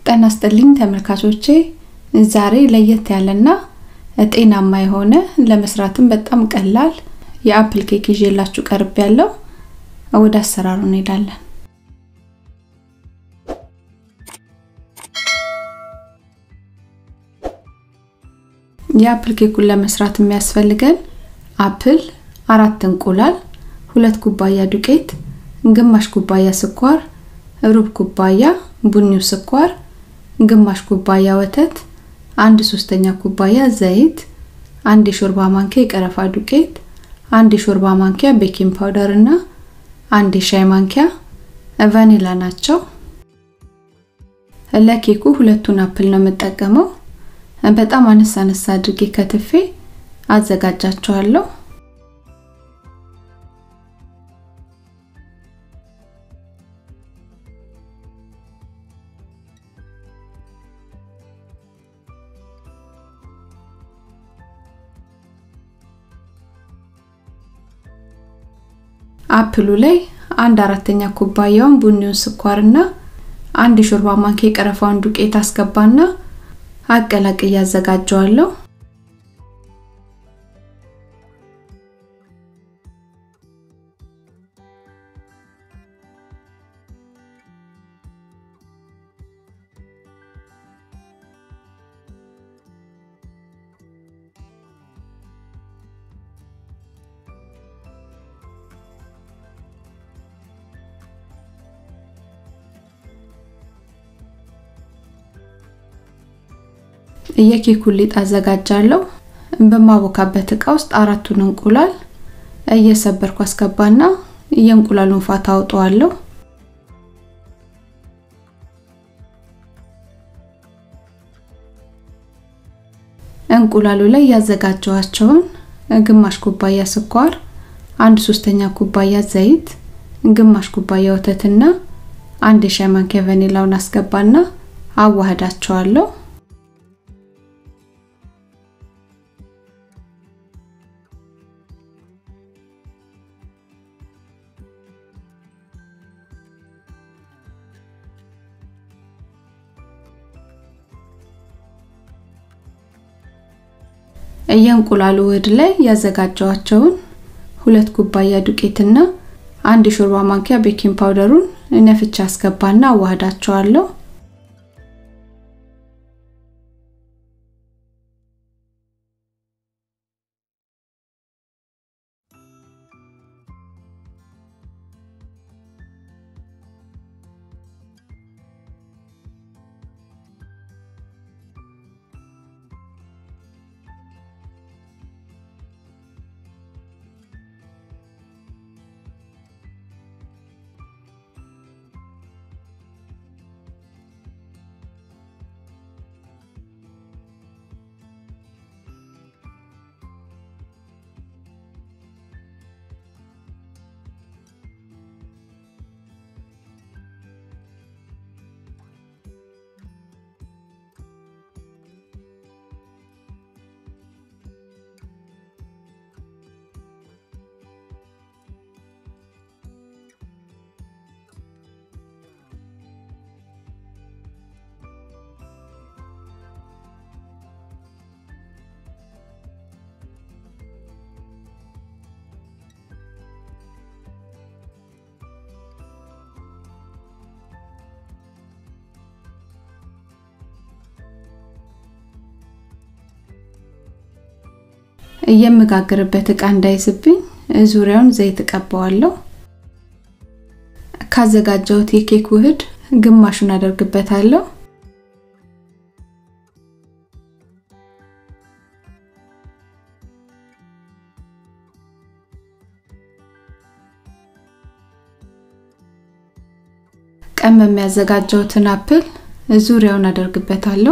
ጤና ይስጥልኝ ተመልካቾቼ ዛሬ ለየት ያለና ጤናማ የሆነ ለመስራትም በጣም ቀላል የአፕል ኬክ ይዤላችሁ ቀርብ ያለው ወደ አሰራሩ እንሄዳለን። የአፕል ኬኩን ለመስራት የሚያስፈልገን አፕል፣ አራት እንቁላል፣ ሁለት ኩባያ ዱቄት፣ ግማሽ ኩባያ ስኳር፣ ሩብ ኩባያ ቡኒው ስኳር፣ ግማሽ ኩባያ ወተት፣ አንድ ሶስተኛ ኩባያ ዘይት፣ አንድ የሾርባ ማንኪያ የቀረፋ ዱቄት፣ አንድ የሾርባ ማንኪያ ቤኪንግ ፓውደር እና አንድ የሻይ ማንኪያ ቫኒላ ናቸው። ለኬኩ ሁለቱን አፕል ነው የምጠቀመው። በጣም አነሳ አነሳ አድርጌ ከትፌ አዘጋጃቸዋለሁ። አፕሉ ላይ አንድ አራተኛ ኩባያውን ቡኒውን ስኳርና አንድ የሾርባ ማንኪያ የቀረፋውን ዱቄት አስገባና አቀላቅዬ አዘጋጀዋለሁ። የኬኩን ሊጥ አዘጋጃለሁ። በማቦካበት እቃ ውስጥ አራቱን እንቁላል እየሰበርኩ አስገባና የእንቁላሉን ፋታ አውጠዋለሁ። እንቁላሉ ላይ ያዘጋጀዋቸውን ግማሽ ኩባያ ስኳር፣ አንድ ሶስተኛ ኩባያ ዘይት፣ ግማሽ ኩባያ ወተትና አንድ የሻይ ማንኪያ ቫኒላውን አስገባና አዋህዳቸዋለሁ። የእንቁላሉ ውህድ ላይ ያዘጋጀዋቸውን ሁለት ኩባያ ዱቄትና አንድ የሾርባ ማንኪያ ቤኪንግ ፓውደሩን ነፍቻ አስገባና አዋህዳቸዋለሁ። የምጋግርበት እቃ እንዳይዝብኝ ዙሪያውን ዘይት እቀባዋለሁ። ካዘጋጀሁት የኬክ ውህድ ግማሹን አደርግበታለሁ። ቀመም የሚያዘጋጀሁትን አፕል ዙሪያውን አደርግበታለሁ።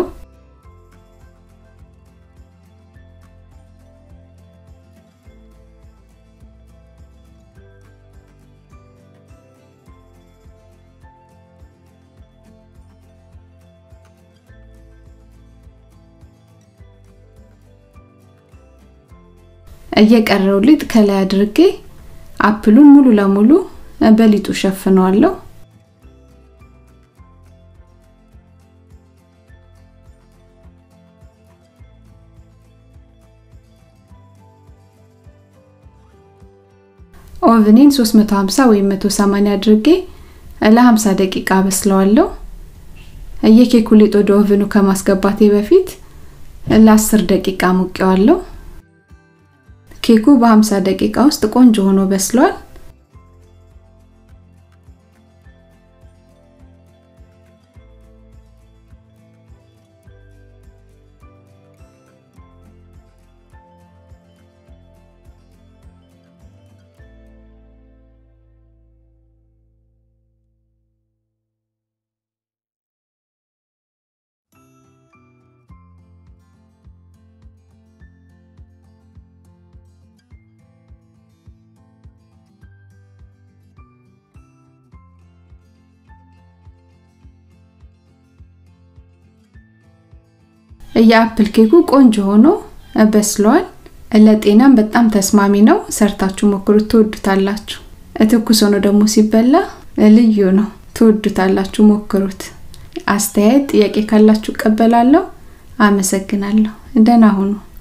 እየቀረው ሊጥ ከላይ አድርጌ አፕሉን ሙሉ ለሙሉ በሊጡ ሸፍነዋለሁ። ኦቭኔን 350 ወይም 180 አድርጌ ለ50 ደቂቃ በስለዋለሁ። የኬኩ ሊጥ ወደ ኦቭኑ ከማስገባቴ በፊት ለ10 ደቂቃ ሙቀዋለሁ። ኬኩ በ50 ደቂቃ ውስጥ ቆንጆ ሆኖ በስሏል። የአፕል ኬኩ ቆንጆ ሆኖ በስሏል። ለጤናም በጣም ተስማሚ ነው። ሰርታችሁ ሞክሩት፣ ትወዱታላችሁ። ትኩስ ሆኖ ደግሞ ሲበላ ልዩ ነው። ትወዱታላችሁ፣ ሞክሩት። አስተያየት፣ ጥያቄ ካላችሁ እቀበላለሁ። አመሰግናለሁ። ደህና ሁኑ።